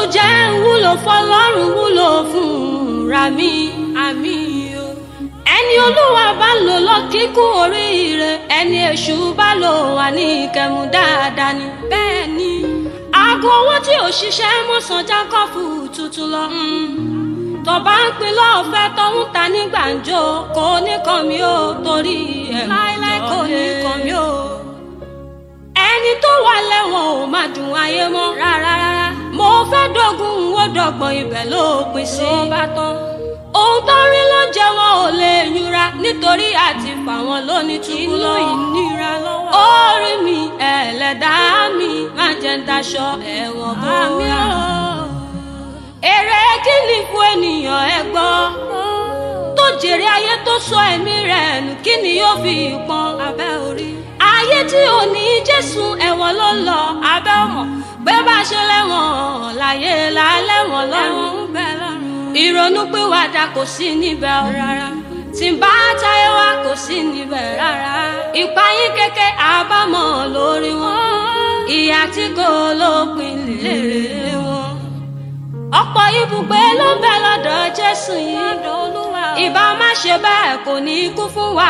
jẹ́ ń wúlò fọlọ́run wúlò fúnra mi àmì o. ẹni olúwa bá ń lò lọ kíkún oríire ẹni èṣù bá lò wà ní ìkẹmú dáadáa ni. bẹ́ẹ̀ ni aago owó tí ò ṣiṣẹ́ mọ̀sán jákọ́fù tuntun lọ. tọ́ba ń pin lọ́ọ̀fẹ́ tó ń ta ní gbàǹjo kò ní kàn mí o torí ẹ̀ láíláí kò ní kàn mí o. ẹni tó wà lẹ́wọ̀n ò máa dùn ayé mọ́ rárá rárá. mo fẹ́ dógún ó dọ́gbọ̀n ibẹ̀ ló pin sí. ló bá tán. ohun tó rí ló ń jẹ wọn ò lè yúra nítorí àti fà wọn lóní túbú lọ. inú ìnira lọ́wọ́. orí mi ẹlẹ́dàá mi máa jẹ́ ń daṣọ ẹ̀wọ̀n bọ́ mi ọ́. èrè kí ni fún ènìyàn ẹ gbọ́ tó jèrè ayé tó sọ ẹ̀mí rẹ̀ nù kí ni yóò fi pọn abẹ́ orí. ayé tí ò ní jésù ẹ̀wọ̀n ló ń lọ abẹ́ ọmọ pé bá ṣe lẹ́wọ̀n láyé lálẹ́wọ̀n lọ́rùn ìrònú pìwàdà kò sí níbẹ̀ rárá tí n bá táyé wá kò sí níbẹ̀ rárá ìpayín kéke àbámọ̀ lórí wọn ìyà tí kò lópin lèrè wọn ọ̀pọ̀ ibùgbé ló ń bẹ lọ́dọ̀ jésù yìí ìbá má ṣe bẹ́ẹ̀ kò ní kú fún wa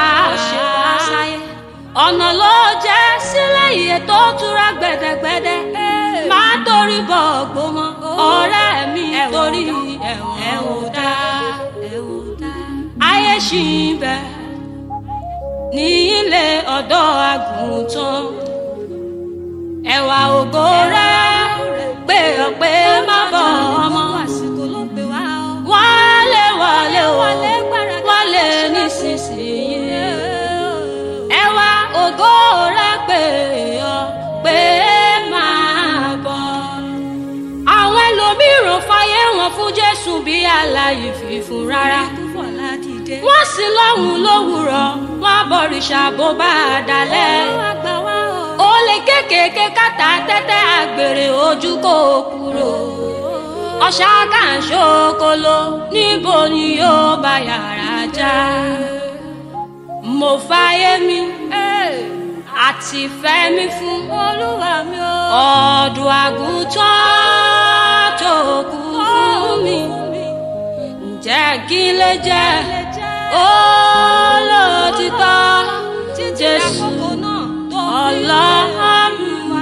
ọ̀nà ló jẹ́ sílẹ̀ iye tó tura gbẹ̀dẹ̀gbẹ̀dẹ̀ má torí bọ̀ gbọmọ ọ̀rẹ́ mi torí ẹ̀wọ̀n dá ayé ṣì ń bẹ ní ilé ọ̀dọ́ àgùntàn ẹ̀wà ògo rẹ̀ pé ọ̀pẹ má bọ̀ ọmọ wálé wálé o wálé nísinsìnyí ẹ̀wà ògo rẹ̀ pé ọ pé máa bọ̀ àwọn ẹlòmíràn fàyè wọn fún Jésù bí aláyè fífún rárá wọ́n sì lọ́hùn lówùrọ̀ wọ́n bọ̀rìṣà bó bá a dalẹ̀ olè kékèké kàtà tẹ́tẹ́ àgbèrè ojú kò kúrò ọ̀ṣà kàǹṣókòló níbo ni yóò bá yàrá já mo fàyè mi àti fẹ́ mi fún olúwa mi o ọ̀dùn àgùntàn tó kú fún mi ǹjẹ́ kí lè jẹ́ olótìtọ́ jésù ọlọ́run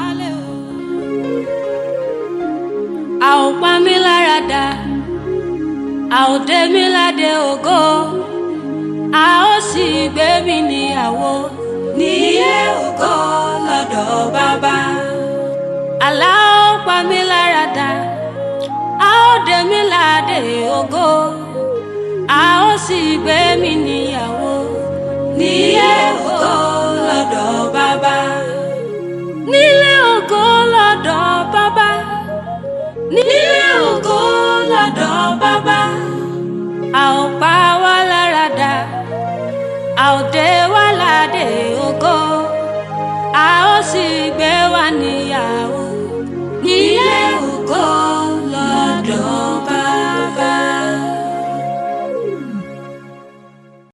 a ò pa mí lára dà a ò dé mi ládé ògo a ó sì gbé mi níyàwó níyé ògo lọ́dọ̀ bàbá àlá ó pa mí lára dà a ó dé mi ládé ògo a ó sì gbé mi níyàwó níyé ògo lọ́dọ̀ bàbá nílé ògo lọ́dọ̀ bàbá nílé ògo lọ́dọ̀ bàbá a ò pa wá lára dà a ò dé wá ládé ògo